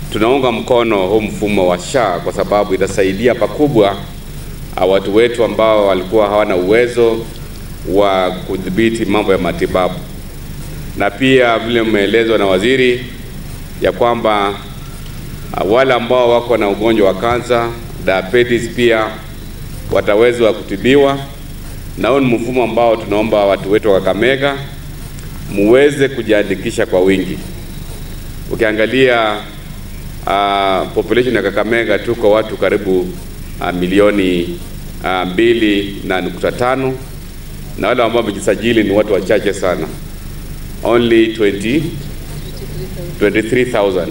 tunaunga mkono huu mfumo wa SHA kwa sababu itasaidia pakubwa uh, watu wetu ambao walikuwa hawana uwezo wa kudhibiti mambo ya matibabu, na pia vile mmeelezwa na waziri ya kwamba uh, wale ambao wako na ugonjwa wa kansa, diabetes pia watawezwa kutibiwa, na huu ni mfumo ambao tunaomba watu wetu wa Kakamega muweze kujiandikisha kwa wingi. Ukiangalia uh, population ya Kakamega tuko watu karibu uh, milioni uh, mbili na nukta tano na wale ambao wamejisajili ni watu wachache sana, only 20 23,000.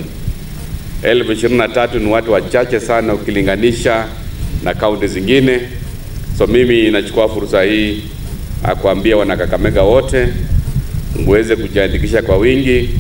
Elfu ishirini na tatu ni watu wachache sana ukilinganisha na kaunti zingine. So mimi nachukua fursa hii kuambia wanakakamega wote muweze kujiandikisha kwa wingi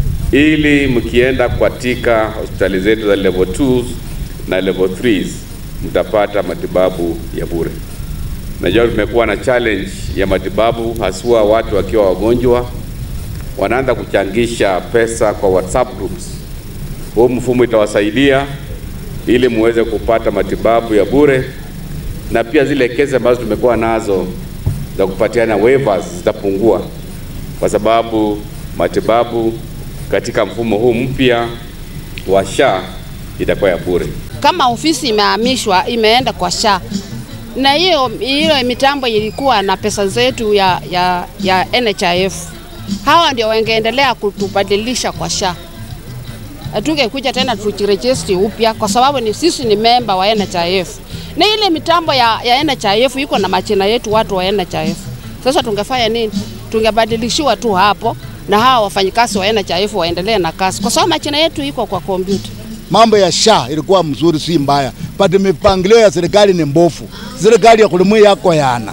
ili mkienda katika hospitali zetu za level 2 na level 3 mtapata matibabu ya bure. Najua tumekuwa na challenge ya matibabu, haswa watu wakiwa wagonjwa wanaanza kuchangisha pesa kwa WhatsApp groups. Huu mfumo itawasaidia ili muweze kupata matibabu ya bure, na pia zile kesi ambazo tumekuwa nazo za kupatiana waivers zitapungua kwa sababu matibabu katika mfumo huu mpya wa SHA itakuwa ya bure. Kama ofisi imehamishwa imeenda kwa SHA na hiyo hiyo mitambo ilikuwa na pesa zetu ya, ya, ya NHIF, hawa ndio wangeendelea kutubadilisha kwa SHA. Hatungekuja tena tujirejesti upya kwa sababu ni sisi ni memba wa NHIF na ile mitambo ya, ya NHIF iko na majina yetu watu wa NHIF. Sasa tungefanya nini? Tungebadilishiwa tu hapo na hawa wafanyikazi wa NHIF waendelee na kazi, kwa sababu majina yetu iko kwa kompyuta. Mambo ya SHA ilikuwa mzuri, si mbaya, but mipangilio ya serikali ni mbofu. Serikali ya kulimui yako yana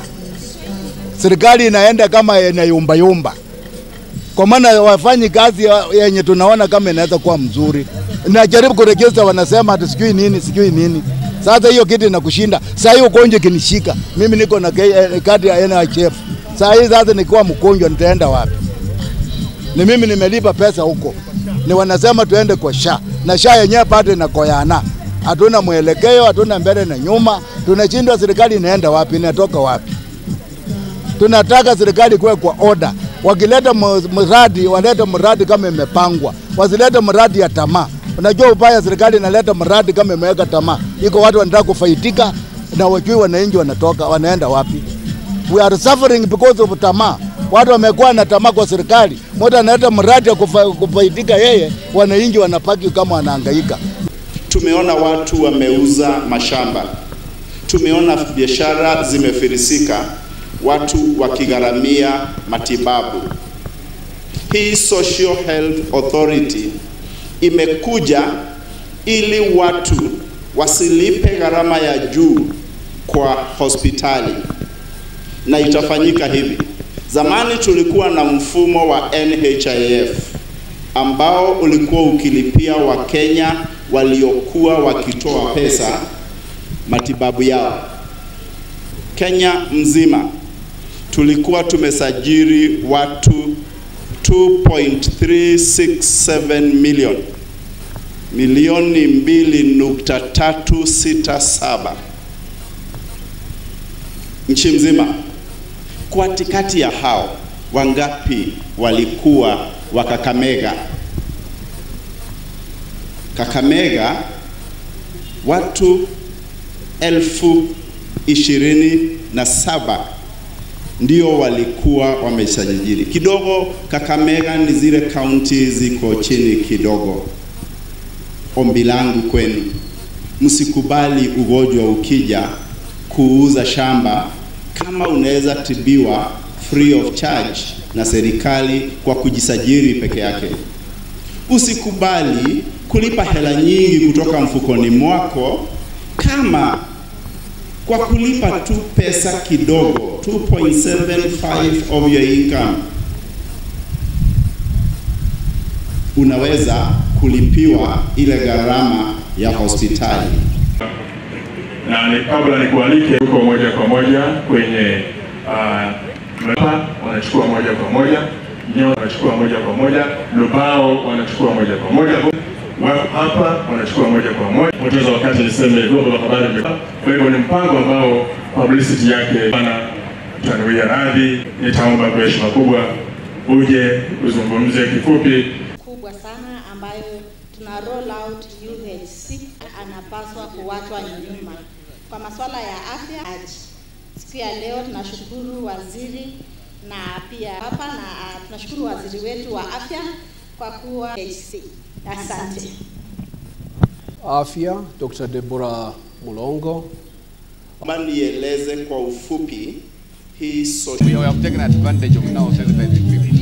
serikali inaenda kama inayumba yumba, kwa maana wafanyi kazi yenye tunaona kama inaweza kuwa mzuri. Najaribu kurejesha, wanasema ati sijui nini sijui nini. Sasa hiyo kitu inakushinda. Sasa hiyo ugonjwa kinishika mimi, niko na kadi ya NHIF. Sasa hii sasa nikiwa mgonjwa nitaenda wapi? Ni mimi nimelipa pesa huko, ni wanasema tuende kwa SHA na SHA yenyewe bado inakoyana, hatuna mwelekeo, hatuna mbele na nyuma, tunashindwa. Serikali inaenda wapi? Inatoka wapi? Tunataka serikali kuwe kwa oda, wakileta mradi walete mradi kama imepangwa, wasilete mradi ya tamaa. Unajua ubaya, serikali inaleta mradi kama imeweka tamaa, iko watu wanataka kufaitika na wajui wananchi wanatoka wanaenda wapi. We are suffering because of tamaa. Watu wamekuwa na tamaa kwa serikali, mtu analeta mradi ya kufa, kufaidika yeye, wananchi wanapaki kama wanahangaika. Tumeona watu wameuza mashamba, tumeona biashara zimefirisika, watu wakigharamia matibabu. Hii Social Health Authority imekuja ili watu wasilipe gharama ya juu kwa hospitali, na itafanyika hivi. Zamani tulikuwa na mfumo wa NHIF ambao ulikuwa ukilipia Wakenya waliokuwa wakitoa pesa matibabu yao. Kenya mzima tulikuwa tumesajili watu 2.367 million milioni 2.367 nchi mzima. Katikati ya hao wangapi walikuwa wa Kakamega? Kakamega watu elfu ishirini na saba ndio walikuwa wamesajili. Kidogo Kakamega ni zile kaunti ziko chini kidogo. Ombi langu kwenu, msikubali ugonjwa ukija kuuza shamba kama unaweza tibiwa free of charge na serikali kwa kujisajili peke yake. Usikubali kulipa hela nyingi kutoka mfukoni mwako kama kwa kulipa tu pesa kidogo 2.75 of your income unaweza kulipiwa ile gharama ya hospitali. Na ni kabla nikualike huko moja kwa moja kwenye uh, wanachukua moja kwa moja Nyo wanachukua moja kwa moja, Lubao wanachukua moja kwa moja, wako hapa wanachukua moja kwa moja. Poteza wakati niseme vyombo vya habari vime- kwa hivyo ni mpango ambao publicity yake bana, tanuia radhi, nitaomba kwa heshima kubwa uje uzungumze kifupi kubwa sana ambayo tuna roll out UHC anapaswa kuwachwa nyuma kwa masuala ya afya. Aji. Siku ya leo tunashukuru waziri na pia hapa na uh, tunashukuru waziri wetu wa afya kwa kuwa UHC. Asante. Afya Dr. Deborah Mulongo. Kama nieleze kwa ufupi hii We social have taken advantage of now sensitizing people.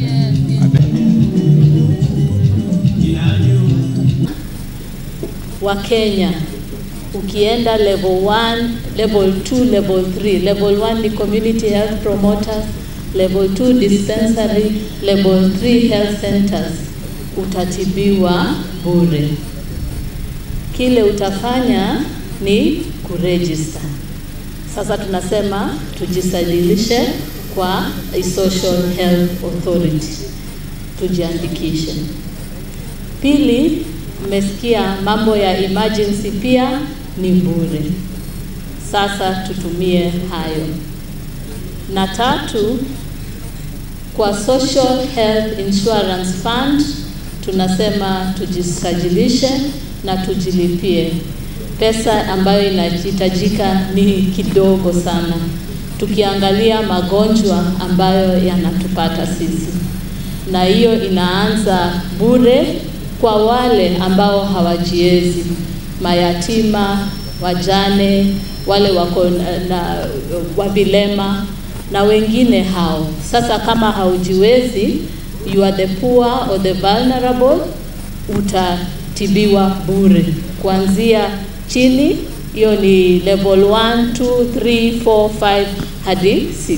wa Kenya ukienda level 1, level 2, level 3. Level 1 ni community health promoters, level 2 dispensary, level 3 health centers. Utatibiwa bure. Kile utafanya ni kuregister. Sasa tunasema tujisajilishe kwa a social health authority, tujiandikishe. Pili, mmesikia mambo ya emergency pia ni bure. Sasa tutumie hayo. Na tatu, kwa Social Health Insurance Fund tunasema tujisajilishe na tujilipie. Pesa ambayo inahitajika ni kidogo sana, tukiangalia magonjwa ambayo yanatupata sisi, na hiyo inaanza bure kwa wale ambao hawajiwezi, mayatima, wajane, wale wako na, na wavilema na wengine hao. Sasa kama haujiwezi, you are the poor or the vulnerable, utatibiwa bure kuanzia chini. Hiyo ni level 1, 2, 3, 4, 5 hadi 6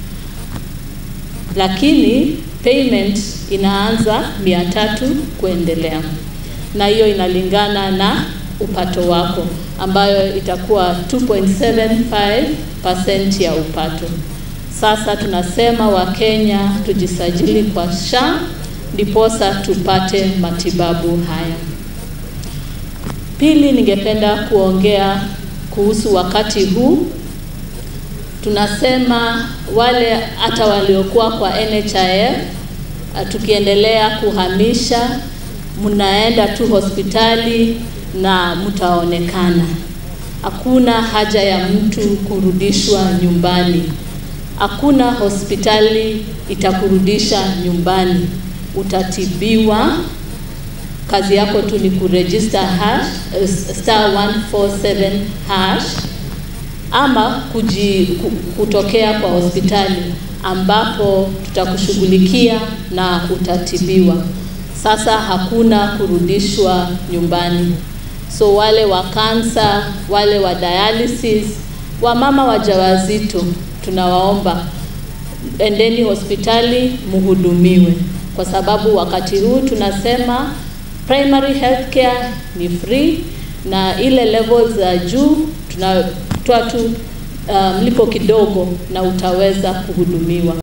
lakini payment inaanza mia tatu kuendelea, na hiyo inalingana na upato wako ambayo itakuwa 2.75% ya upato. Sasa tunasema Wakenya tujisajili kwa SHA ndiposa tupate matibabu haya. Pili, ningependa kuongea kuhusu wakati huu tunasema wale hata waliokuwa kwa NHIF uh, tukiendelea kuhamisha, mnaenda tu hospitali na mtaonekana. Hakuna haja ya mtu kurudishwa nyumbani. Hakuna hospitali itakurudisha nyumbani, utatibiwa. Kazi yako tu ni kuregister hash, uh, star 147 hash ama kuji, ku- kutokea kwa hospitali ambapo tutakushughulikia na utatibiwa. Sasa hakuna kurudishwa nyumbani. So wale wa kansa, wale wa dialysis, wamama wajawazito, tunawaomba endeni hospitali muhudumiwe, kwa sababu wakati huu tunasema primary health care ni free na ile level za juu tunatoa tu uh, mlipo kidogo na utaweza kuhudumiwa.